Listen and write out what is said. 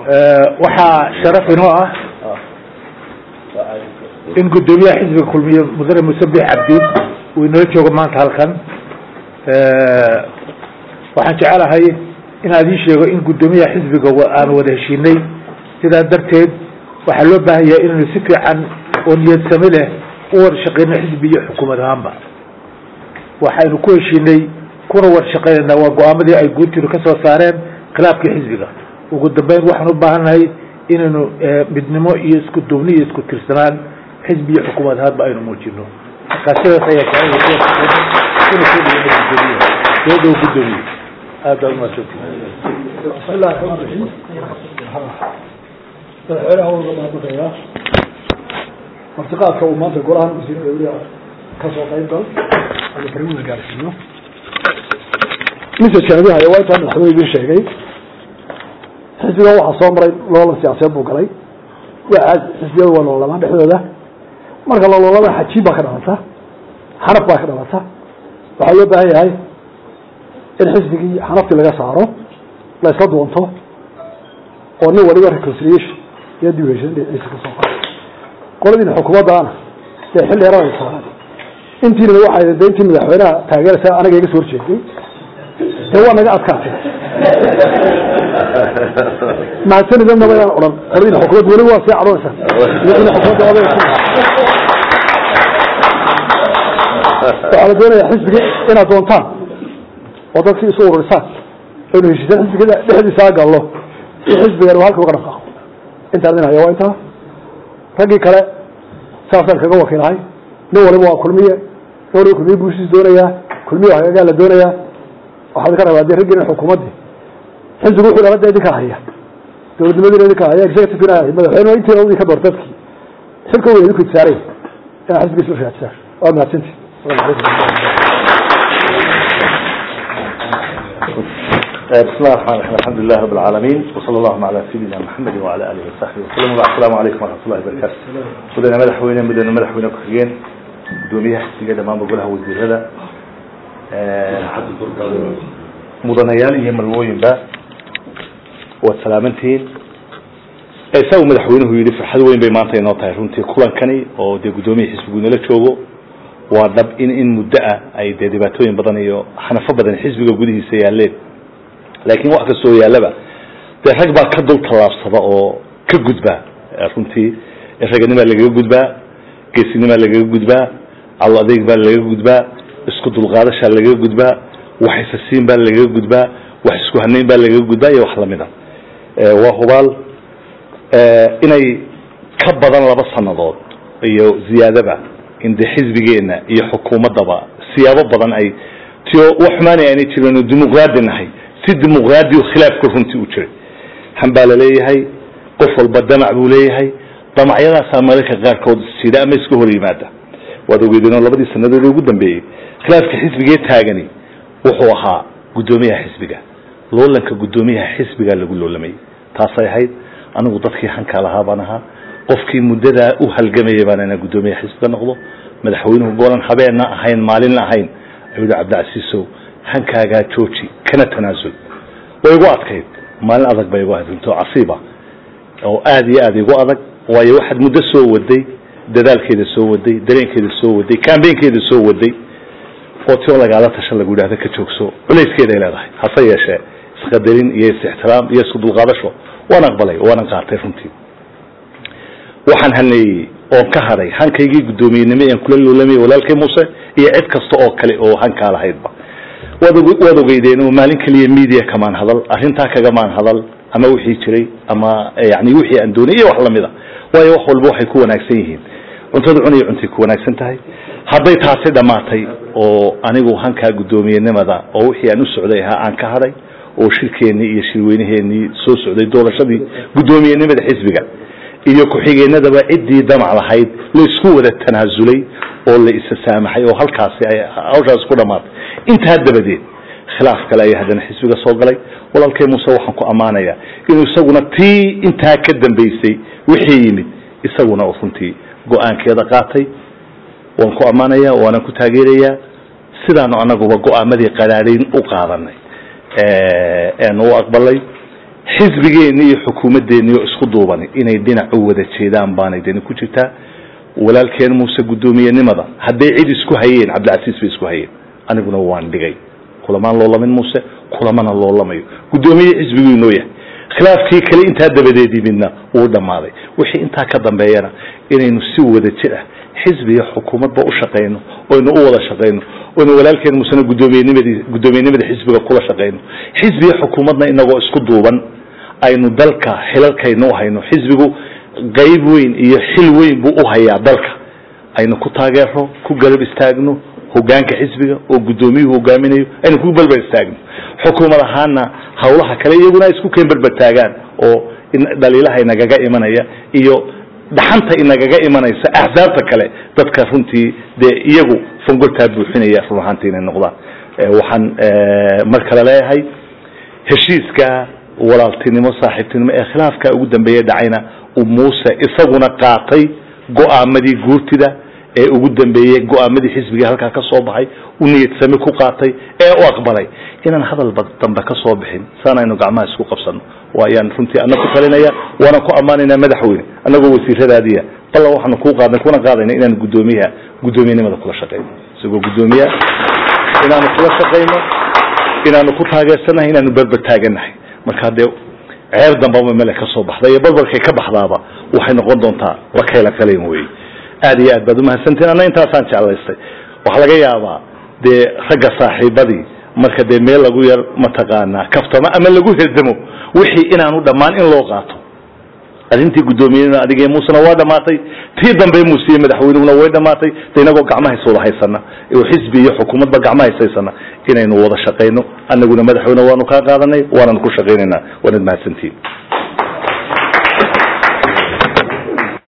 waxaa sharaf inoo ah in guddoomiyaha xisbiga kulmiye mudane musabix cabdiin uu inala joogo maanta halkan waxaan jecelahay inaan idiin sheego in guddoomiyaha xisbiga aan wada heshiinay sidaa darteed waxaa loo baahan yahay inaynu si fiican oo niyad sami leh u wada shaqeyno xisbi iyo xukuumad ahaanba waxaynu ku heshiinay kuna wada shaqeynayna waa go-aamadii ay guurtiinu ka soo saareen khilaafkii xisbiga ugu dambeyn waxaan u baahannahay inaynu midnimo iyo isku duubni iyo isku tirsanaan xisbi iyo xukuumad ahaanba aynu muujino markaa sidaas ayaa kuna soo dhaweyna guddoomiyaha soo dhow guddoomiye aad baa umaadsanti بسم الله الرحمن الرحيم madaxweynaha waa uga mahadnaqayaa martiqaadka uu maanta golahan wasiirada weliga ka soo qayb gal ama barnaamijka gaarsiiyo messajka nabi haya waa intaa madaxweyne idin sheegay xisbigan waxaa soo maray loolan siyaasadeed buu galay waa xisbiyadu waa loolamaan dhexdooda marka loololada xajiib baa ka dhalata xanaf baa ka dhalata waxaa loo baahan yahay in xisbigii xanaftii laga saaro la isla doonto oo nin waliba reconciliation iyo duration dhinaciisa ka soo qaado qoladiina xukuumaddaana dee xilli yarada ay saaran intiina waxay de intii madaxweynaha taageeraysa anaga iga soo horjeeday dee waa naga adkaatay mahadsanidadna ma inaan odhan qoladiina xukuumadda weli waa sii cadhonaysaa iyagina xukuumadda oday waxaa la doonayaa xisbiga inaad doontaan oo dadkii isu ururisaan aynu heshiisaan xisbiga dhexdiisa gallo si xisbigan uu halka uga dhaqaaqo intaan idin haya waa intaa raggii kale saasaan kaga wakiilahay nin waliba waa kulmiye nin waliba kulmiye buusiis doonayaa kulmiye hagagaa la doonayaa waxaad ka rabaa dee raggiina xukuumaddii xisbigu wuxuu dhalada idinka haya dowladnimadiina idinka haya executivena haya madaxweyne intiina idinka doorta dadkii xilka weyn idinku itsaaraya inaa xisbiga isla raadisaan waa mahadsanti بسم الله الرحمن الرحيم الحمد لله رب العالمين وصلى الله على سيدنا محمد وعلى اله وصحبه وسلم السلام عليكم ورحمه الله وبركاته مدن مدحوينه مدن مدحوينه كحيين gudoomiyaha xisbiga dhammaanba golaha wasiirada mudanayaal iyo malwooyinba waad salaamantihiin isagu madaxweynuhu yidhi farxad weyn bay maanta inoo tahay runtii kulankani oo dee guddoomiya xisbigu inala joogo waa dhab in in muddo ah ay dee dhibaatooyin badan iyo xanafo badan xisbiga gudihiisa yaaleen laakiin wax kastoo yaallaba dee rag baa ka dul tallaabsada oo ka gudba runtii raganimaa lagaga gudbaa geesinimaa lagaga gudbaa calo adeeg baa lagaga gudbaa isku dulqaadashaa lagaga gudbaa wax isasiin baa lagaga gudbaa wax isku hanayn baa lagaga gudbaa iyo wax lamida waa hubaal inay ka badan laba sanadood iyo ziyaadaba in de xisbigeenna iyo xukuumaddaba siyaabo badan ay tio wax xumaanay aanay jirin oo dimuqraadi nahay si dimuqraadi o khilaafka runtii u jiray han baa la leeyahay qof walba damac buu leeyahay damacyadaasaa mararka qaarkood sida ama iska hor yimaada waad ogeedeen oo labadii sanadood ugu dambeeyey khilaafka xisbigee taagani wuxuu ahaa guddoomiyaha xisbiga loolanka guddoomiyaha xisbigaa lagu loolamayay taasay ahayd anigu dadkii hankaa lahaa baan ahaa qofkii muddadaa u halgamayay baan inaa guddoomiyaha xisbiga noqdo madaxweynuhu goolan habeenna ahayn maalinna ahayn ayuu yihi cabdicasiisow hankaagaa jooji kana tanaasul way igu adkayd maalin adag bay igu ahayd runto casiiba oo aada iyo aada igu adag waayo waxaad muddo soo waday dadaalkeeda soo waday dareenkeeda soo waday cambaynkeeda soo waday oo tio lagaala tashan lagu yidhahda ka joogso culayskeeday leedahay hase yeeshee isqadarin iyo is-ixtiraam iyo isku dulqaadasho waan aqbalay waanan qaatay runtii waxaan haneeyey oon ka hadhay hankaygii guddoomiyenimo aan kula loolamay walaalkay muuse iyo cid kasta oo kale oo hankaa lahaydba waad waad ogeydeen oo maalin keliya media kamaan hadal arrintaa kagamaan hadal ama wixii jiray ama yani wixii aan doonay iyo wax lamida waayo wax walba waxay ku wanaagsan yihiin cuntada cunaya cuntay ku wanaagsan tahay hadday taasi dhammaatay oo anigu hankaa guddoomiyenimada oo wixii aan u socday ahaa aan ka hadhay oo shirkeennii iyo shirweynaheenii soo socday doorashadii guddoomiyenimada xisbiga iyo ku-xigeenadaba ciddii damac lahayd la isku wada tanaasulay oo la isa saamaxay oo halkaasi ay hawshaas ku dhammaatay intaa dabadeed khilaaf kale ayaa haddana xisbiga soo galay walaalkay muuse waxaan ku ammaanayaa inuu isaguna tii intaa ka dambaysay wixii yimid isaguna oo runtii go-aankeeda qaatay waan ku ammaanayaa waanan ku taageerayaa sidaanu anaguba go-aamadii qaraadhayn u qaadanay eenu u aqbalay xisbigeenni iyo xukuumadeenni oo isku duubani inay dhinac u wada jeedaan baanay deni ku jirtaa walaalkeen muuse guddoomiyenimada hadday cid isku hayeen cabdilcasiis bay isku hayeen aniguna waan dhigay kulamaan loolamin muuse kulamana loolamayo guddoomiye xisbiguu inoo yahay khilaafkii kale intaa dabadeedii midna wuu dhammaaday wixii intaa ka dambeeyana inaynu si wada jir ah xisbiga xukuumadba u shaqayno oynu u wada shaqayno oynu walaalkeen muusena guddoomiyenimadi guddoomiyenimada xisbiga kula shaqayno xisbiga xukuumadna inagoo isku duuban aynu dalka xilalkaynu u hayno xisbigu qayb weyn iyo xil weyn buu u hayaa dalka aynu ku taageero ku garab istaagno hogaanka xisbiga oo guddoomiyuhu hogaaminayo aynu ku berber istaagno xukuumad ahaana hawlaha kale iyaguna isku keen berber taagaan oo dhaliilaha inagaga imanaya iyo dhaxanta inagaga imanaysa axsaabta kale dadka runtii dee iyagu fangoltaa buuxinaya run ahaantii inay noqdaan waxaan mar kale leeyahay heshiiska walaaltinimo saaxiibtinimo ee khilaafka ugu dambeeya dhacayna uu muuse isaguna qaatay go-aamadii guurtida ee ugu dambeeyey go-aamadii xisbiga halkaa ka soo baxay u niyadsami ku qaatay ee u aqbalay inaan hadal dambe ka soo bixin saan aynu gacmaha isku qabsano waayaan runtii ana ku talinaya waana ku ammaanaynaa madaxweyne annagoo wasiiradaadiya ballan waxaanu kuu qaadnay kuna qaadayna inaanu guddoomiyaha guddoomiyenimada kula shaqayno isagoo guddoomiyaha inaanu kula shaqayno inaanu ku taageersanahay inaanu berber taaganahay marka dee ceeb dambaba mele ka soo baxda iyo barbarkay ka baxdaaba waxay noqon doontaa la kayla kalayn wey aad iyo aad baad umahadsantiin anna intaasaan jeclaystay waxaa laga yaabaa dee ragga saaxiibadii marka dee meel lagu yar mataqaanaa kaftamo ama lagu herdamo wixii inaanu dhammaan in loo qaato arrintii guddoomiyenima adigee muusena waa dhamaatay tii dambe muuse iyo madaxweynehuna way dhamaatay de inagoo gacmahays wada haysana oo xisbi iyo xukuumadba gacmahays haysana inaynu wada shaqayno annaguna madaxweyne waanu kaa qaadanay waananu ku shaqaynaynaa waanad mahadsantiin